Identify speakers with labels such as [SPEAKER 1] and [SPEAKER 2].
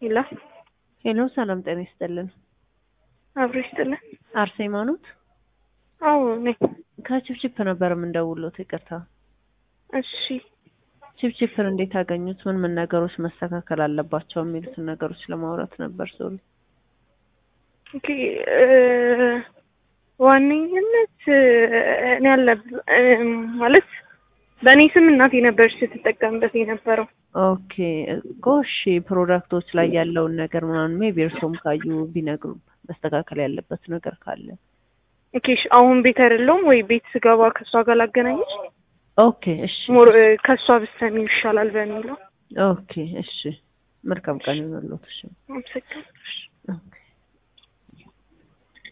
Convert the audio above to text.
[SPEAKER 1] ሄሎ
[SPEAKER 2] ሄሎ፣ ሰላም ጤና ይስጥልን።
[SPEAKER 1] አብሮ ይስጥልን።
[SPEAKER 2] አርሴማ ኖት?
[SPEAKER 1] አዎ ነኝ።
[SPEAKER 2] ከችፕችፕ ነበር የምንደውሎት። ይቅርታ።
[SPEAKER 1] እሺ
[SPEAKER 2] ችፕችፕን እንዴት አገኙት? ምን ምን ነገሮች መስተካከል አለባቸው የሚሉትን ነገሮች ለማውራት ነበር። ሶሪ።
[SPEAKER 1] ኦኬ እ ዋነኝነት እኔ ያለ ማለት በእኔ ስም እናቴ ነበረች ስትጠቀምበት የነበረው።
[SPEAKER 2] ኦኬ ጎሽ፣ ፕሮዳክቶች ላይ ያለውን ነገር ምናምን ሜቢ እርሶም ካዩ ቢነግሩ መስተካከል ያለበት ነገር ካለ።
[SPEAKER 1] ኦኬ እሺ፣ አሁን ቤት አይደለሁም ወይ ቤት ስገባ ከእሷ ጋር ላገናኘች
[SPEAKER 2] ኦኬ እሺ፣
[SPEAKER 1] ሞር ከእሷ ብትሰሚው ይሻላል በሚለው
[SPEAKER 2] ኦኬ እሺ። መልካም ቀን ይሁንልዎት። እሺ
[SPEAKER 1] አመሰግናለሁ።